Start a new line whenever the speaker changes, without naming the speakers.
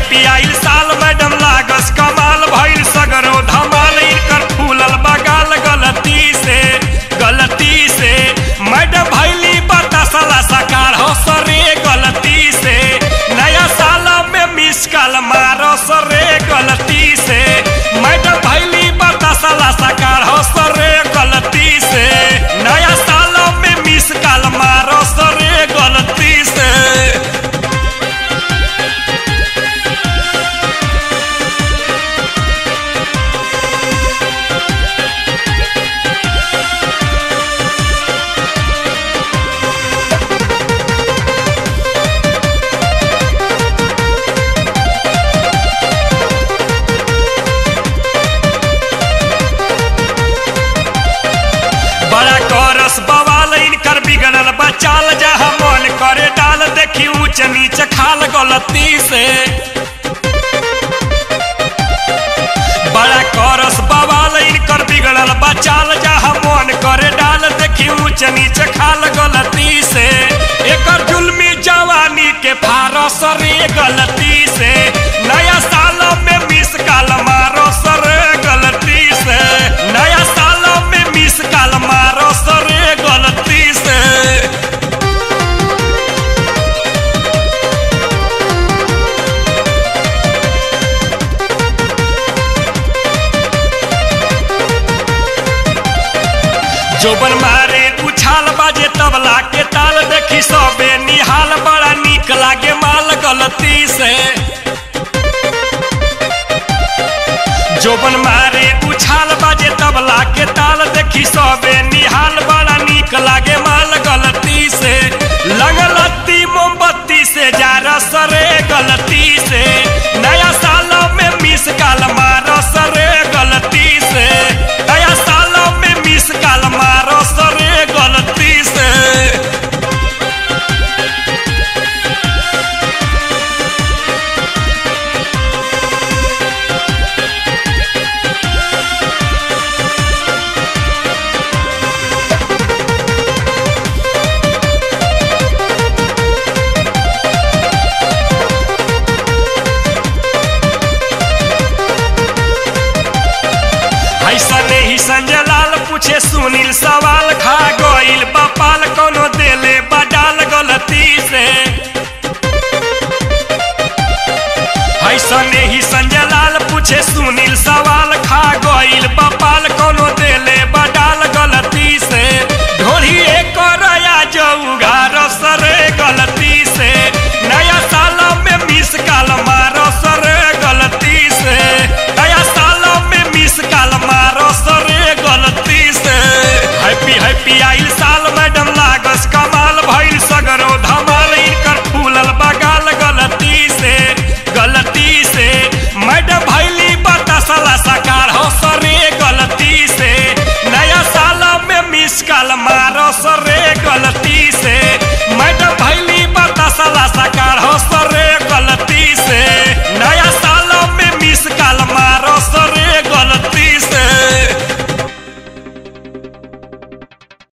पियाइल साल मैडम लागस कमाल भइल सगरो धमाल इनकर फूलल बगाल गलती से गलती से मैडम भैली बतासला सकार हो सरे गलती से नया साल में मिस कॉल मारो सरे गलती से मैडम भैली बतासला सकार हो सरे गलती से नया साल में मिस कॉल मारो सरे गलती से बड़ा करस बवाल इनकर बिगड़ल बचाल जहाँ मन करे डाल देखी ऊंच नीच खाल गलती से बड़ा करस बवाल इनकर बिगड़ल बचाल जहाँ मन करे डाल देखी ऊंच नीच खाल गलती से एकर जुल्मी जवानी के फारस रे गलती से नया साल में मिस काल मारो सरे गलती से नया साल में मिस काल मारो सरे गलती से जोबन मारे उछाल बाजे तबला के ताल देखी सबे निहाल बड़ा निक लागे माल गलती से जोबन मारे उछाल बाजे तबला के ताल देखी सबे निहाल बड़ा निक लागे माल गलती से लगलती मोमबत्ती से जा सरे गलती से नया साल में मिस काल मारो सरे गलती से नया साल में मिस काल मारो सरे गलती से ऐसने ही संजय लाल पूछे सुनील सवाल खा गईल बपाल कोनो देले बडाल गलती से ऐसने ही संजय लाल पूछे सुनील सवाल